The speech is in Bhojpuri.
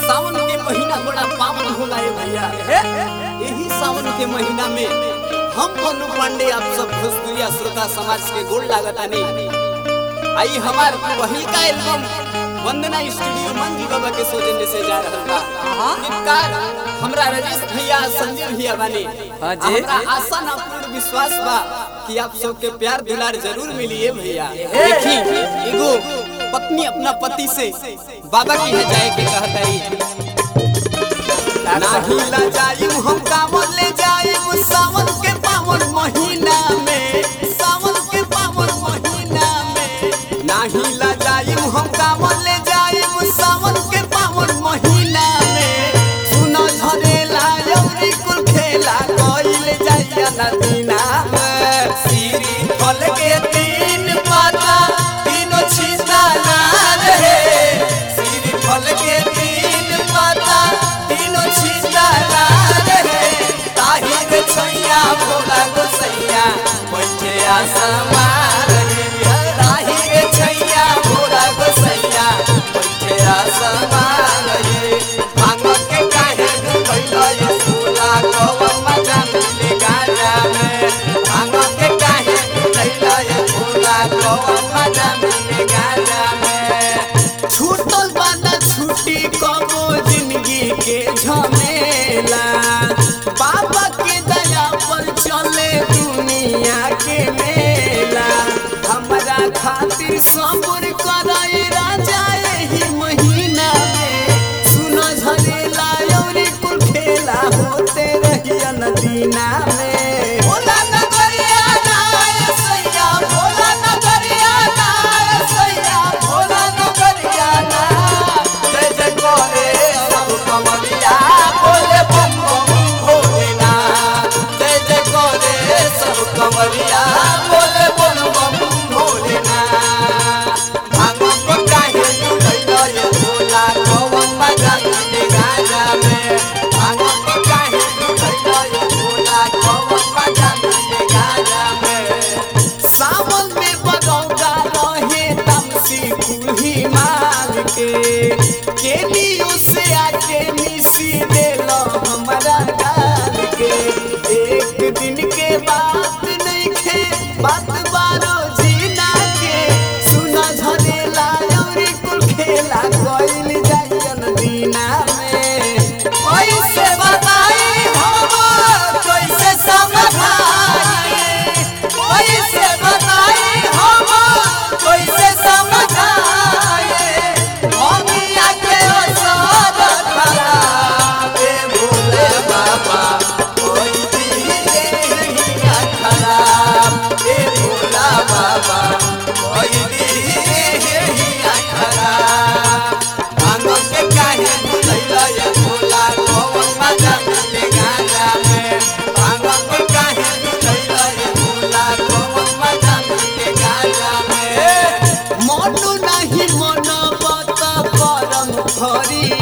सावन के महीना बड़ा पावन होला है भैया यही सावन के महीना में हम मनु पांडे आप सब भोजपुरिया श्रोता समाज के गोल लागतानी आई हमार पहिल का एल्बम वंदना स्टूडियो मंजी बाबा के सौजन्य से जा रहल बा गीतकार हमरा राजेश भैया संजय भैया बानी हाँ जी। हमरा आशा ना पूर्ण विश्वास बा कि आप सबके प्यार दुलार जरूर मिलिए भैया देखी एगो पत्नी अपना पति से बाबा की है जाए के कहताई नाही ला जाइम हम कांवर ले जाइम सावन के पावन महीना में सावन के पावन महीना में नाही ला जाइम हम कांवर ले जाइम सावन के पावन महीना में सुनो झरेला यौरी कुल खेला कइले जाइया नदीना में सीरी फल के तीन पाता तीनों छिसा ना रहे सीरी फल के तीन पाता तीनों छिसा ना रहे ताही रे छैया भोला गोसैया बैठे आसमा रहे ताही रे छैया भोला गोसैया बैठे आसमा रहे भांग के काहे कैलो ये सोला कवम मजा मिले गाजा में भांग के काहे कैलो ये सोला कवम मजा मिले गाजा में छूटल बाना छुट्टी कबो जिंदगी के झमेला बाबा के दया पर चले दुनिया के मेला हमरा खातिर सब्र करे राजा एही महीना में सुनो झरेला यौरी कुल खेला होते रहिया नदीना में भोला नगरिया नाय सैया भोला नगरिया नाय सैया भोला नगरिया ना जय जय करे सब कमरिया बोले बम बम भोलेना जय जय करे सब कमरिया बोले बम बम भोलेना भांग को काहे लुटैलो ये भोला कवन मजा मिले गाजा में भांग को काहे लुटैलो ये भोला कवन मजा मिले गाजा में सावन में बगौगा रहे तमसी कुल्ही मार के केलियो से आके मिसी देलो हमरा गाल के एक दिन के बात नहीं खे बात बारो जीना के सुना झरेला औरी कुल खेला कोइल जाइयन दीना में कैसे बताई हम कैसे समझाई कैसे बताई हम कैसे समझाए ममिया के असर खराब ए भोले बाबा कोई भी नहीं खराब ए भोला बाबा कोई भी नहीं खराब भांगो के काहे भुलैला ये भोला कौन मजा मिले गाजा में भांगो के काहे भुलैला ये भोला कौन मजा मिले गाजा में मनु नहीं मन बत परम हरि